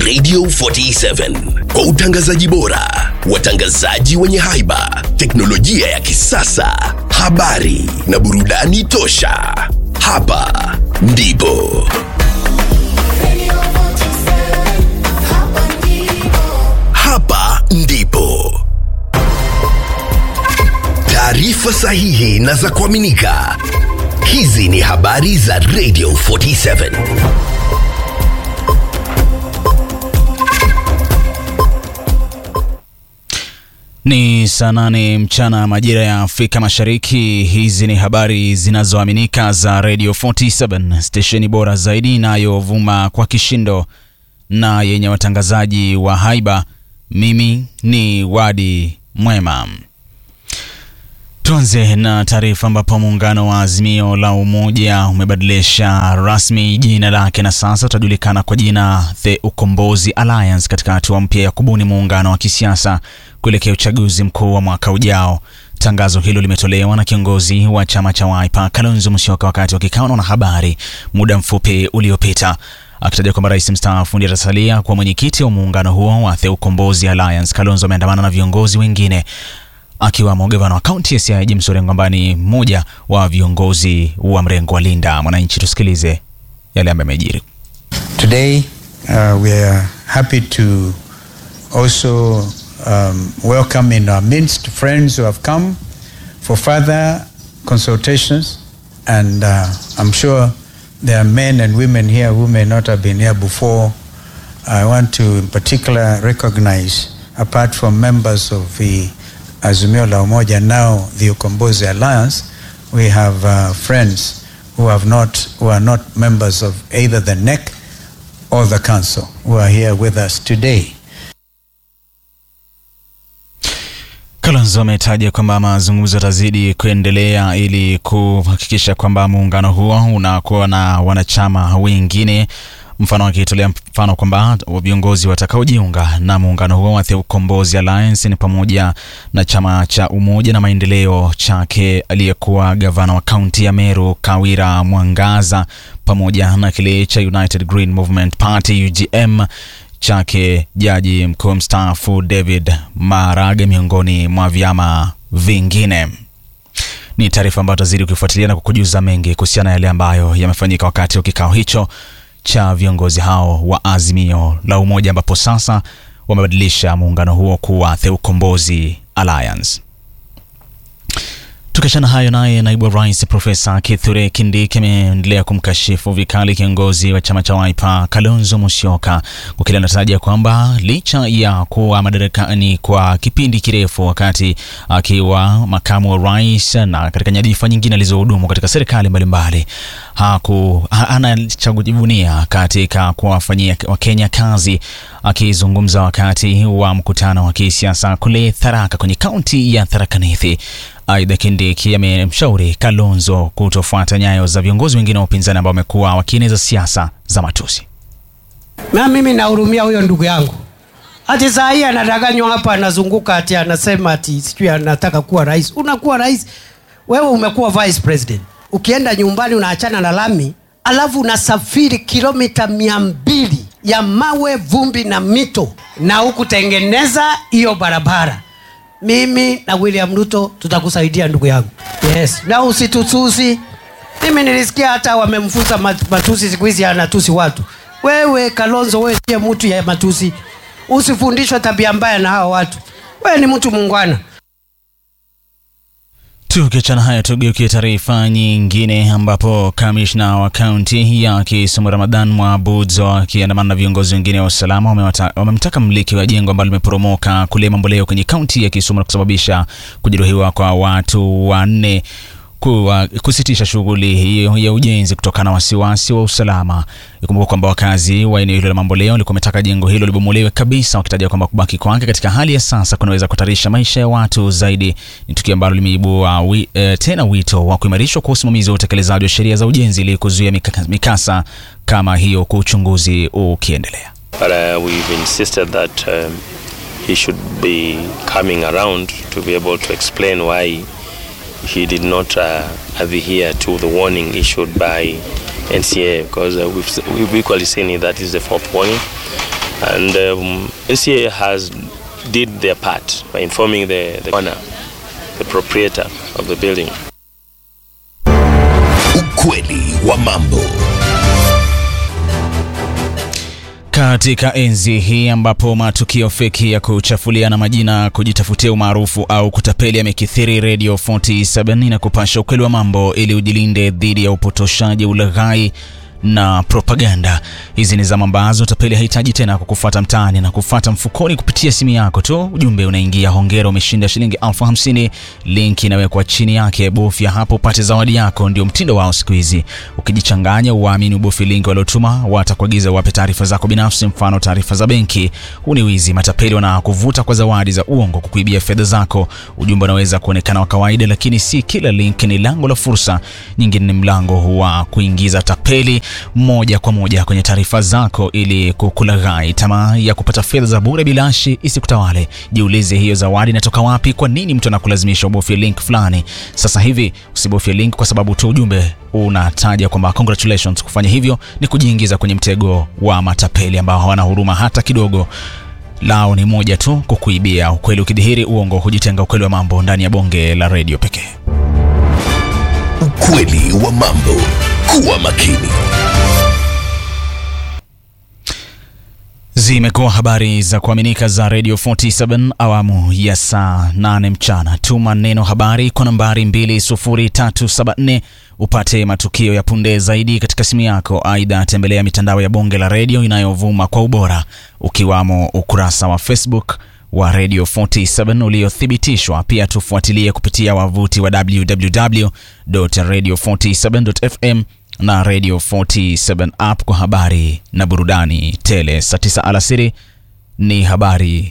Radio 47 kwa utangazaji bora, watangazaji wenye haiba, teknolojia ya kisasa, habari na burudani tosha. Hapa ndipo hapa ndipo taarifa sahihi na za kuaminika. Hizi ni habari za Radio 47. Ni saa nane mchana majira ya Afrika Mashariki. Hizi ni habari zinazoaminika za Radio 47, stesheni bora zaidi inayovuma kwa kishindo na yenye watangazaji wa haiba. Mimi ni Wadi Mwema. Tuanze na taarifa ambapo muungano wa Azimio la Umoja umebadilisha rasmi jina lake na sasa utajulikana kwa jina The Ukombozi Alliance katika hatua mpya ya kubuni muungano wa kisiasa kuelekea uchaguzi mkuu wa mwaka ujao. Tangazo hilo limetolewa na kiongozi wa chama cha Wiper Kalonzo Musyoka wakati wa kikao na wanahabari muda mfupi uliopita akitaja kwamba rais mstaafu ndiye atasalia kuwa mwenyekiti wa muungano huo wa The Ukombozi Alliance. Kalonzo ameandamana na viongozi wengine akiwamo gavana wa kaunti ya Siaya James Orengo ambaye ni mmoja wa viongozi wa mrengo wa Linda Mwananchi. Tusikilize yale ambayo yamejiri. Today, uh, we are happy to also um, welcome in our midst friends who have come for further consultations. And uh, I'm sure there are men and women here who may not have been here before. I want to, in particular, recognize, apart from members of the Azimio la Umoja, now the Ukombozi Alliance, we have uh, friends who have not, who are not members of either the NEC or the council, who are here with us today. Kalonzo ametaja kwamba mazungumzo yatazidi kuendelea ili kuhakikisha kwamba muungano huo unakuwa na wanachama wengine, mfano akitolea mfano kwamba viongozi watakaojiunga na muungano huo wa The Ukombozi Alliance ni pamoja na chama cha Umoja na Maendeleo chake aliyekuwa gavana wa kaunti ya Meru Kawira Mwangaza, pamoja na kile cha United Green Movement Party UGM chake jaji mkuu mstaafu David Maraga miongoni mwa vyama vingine. Ni taarifa ambayo tutazidi kuifuatilia na kukujuza mengi kuhusiana na yale ambayo yamefanyika wakati wa kikao hicho cha viongozi hao wa Azimio la Umoja, ambapo sasa wamebadilisha muungano huo kuwa The Ukombozi Alliance. Tukiachana hayo, naye naibu wa rais Profesa Kithure Kindiki ameendelea kumkashifu vikali kiongozi wa chama cha Wiper Kalonzo Musyoka kwa kile anataja kwamba licha ya kuwa madarakani kwa kipindi kirefu, wakati akiwa makamu wa rais na katika nyadhifa nyingine alizohudumu katika serikali mbalimbali, haku hana cha kujivunia katika kuwafanyia Wakenya kazi. Akizungumza wakati wa mkutano wa kisiasa kule Tharaka kwenye kaunti ya Tharaka Nithi, Aidha, Kindiki amemshauri Kalonzo kutofuata nyayo za viongozi wengine wa upinzani ambao wamekuwa wakieneza siasa za matusi. Na mimi nahurumia huyo ndugu yangu, ati saa hii anadanganywa hapa, anazunguka ati anasema ati sijui anataka kuwa rais. Unakuwa rais wewe, umekuwa vice president, ukienda nyumbani unaachana na lami, alafu unasafiri kilomita mia mbili ya mawe, vumbi na mito, na hukutengeneza hiyo barabara mimi na William Ruto tutakusaidia ndugu yangu. Yes, na usitutusi. Mimi nilisikia hata wamemfunza matusi, siku hizi anatusi watu. Wewe Kalonzo, wewe siye mtu ya matusi, usifundishwe tabia mbaya na hawa watu. Wewe ni mtu muungwana. Tukiachana haya, tugeukie taarifa nyingine ambapo kamishna wa kaunti ya Kisumu Ramadhan Mwabudzo akiandamana na viongozi wengine wa usalama wamemtaka mmiliki wa jengo ambalo limeporomoka kule Mamboleo kwenye kaunti ya Kisumu na kusababisha kujeruhiwa kwa watu wanne kuwa kusitisha shughuli hiyo ya ujenzi kutokana na wasiwasi wa usalama. Ikumbuka kwamba wakazi wa eneo hilo la Mamboleo walikuwa wametaka jengo hilo libomolewe kabisa, wakitaja kwamba kubaki kwake katika hali ya sasa kunaweza kuhatarisha maisha ya watu zaidi. Ni tukio ambalo limeibua wi, e, tena wito wa kuimarishwa kwa usimamizi wa utekelezaji wa sheria za ujenzi ili kuzuia mikasa, mikasa kama hiyo, kwa uchunguzi ukiendelea. But uh, we've insisted that um, he should be coming around to be able to explain why he did not uh, adhere to the warning issued by NCA because uh, we've, we've equally seen it that is the fourth warning And um, NCA has did their part by informing the, the owner, the proprietor of the building. Ukweli wa mambo. Katika enzi hii ambapo matukio feki ya kuchafuliana majina, kujitafutia umaarufu au kutapeli yamekithiri, Radio 47 inakupasha ukweli wa mambo ili ujilinde dhidi ya upotoshaji, ulaghai na propaganda. Hizi ni zama ambazo tapeli hahitaji tena kukufuata mtaani na kufuata mfukoni kupitia simu yako tu. Ujumbe unaingia, hongera, umeshinda shilingi elfu hamsini. Link inawekwa chini yake, bofya hapo upate zawadi yako. Ndio mtindo wao siku hizi. Ukijichanganya uwaamini ubofi link waliotuma, watakuagiza wape taarifa zako binafsi, mfano taarifa za benki. Huu ni wizi. Matapeli wanakuvuta kwa zawadi za uongo kukuibia fedha zako. Ujumbe unaweza kuonekana wa kawaida, lakini si kila link ni lango la fursa. Nyingine ni mlango wa kuingiza tapeli moja kwa moja kwenye taarifa zako ili kukulaghai. Tamaa ya kupata fedha za bure bilashi isikutawale. Jiulize, hiyo zawadi inatoka wapi? Kwa nini mtu anakulazimisha ubofye link fulani? Sasa hivi usibofye link kwa sababu tu ujumbe unataja kwamba congratulations. Kufanya hivyo ni kujiingiza kwenye mtego wa matapeli ambao hawana huruma hata kidogo. Lao ni moja tu, kukuibia. Ukweli ukidhihiri, uongo hujitenga. Ukweli wa mambo ndani ya bonge la redio pekee. Ukweli wa mambo. Kuwa makini. Zimekuwa habari za kuaminika za Radio 47 awamu ya saa 8 mchana. Tuma neno habari kwa nambari 20374 upate matukio ya punde zaidi katika simu yako. Aidha, tembelea mitandao ya bonge la redio inayovuma kwa ubora, ukiwamo ukurasa wa Facebook wa Radio 47 uliothibitishwa. Pia tufuatilie kupitia wavuti wa www.radio47.fm na Radio 47 app kwa habari na burudani tele. Saa 9 alasiri ni habari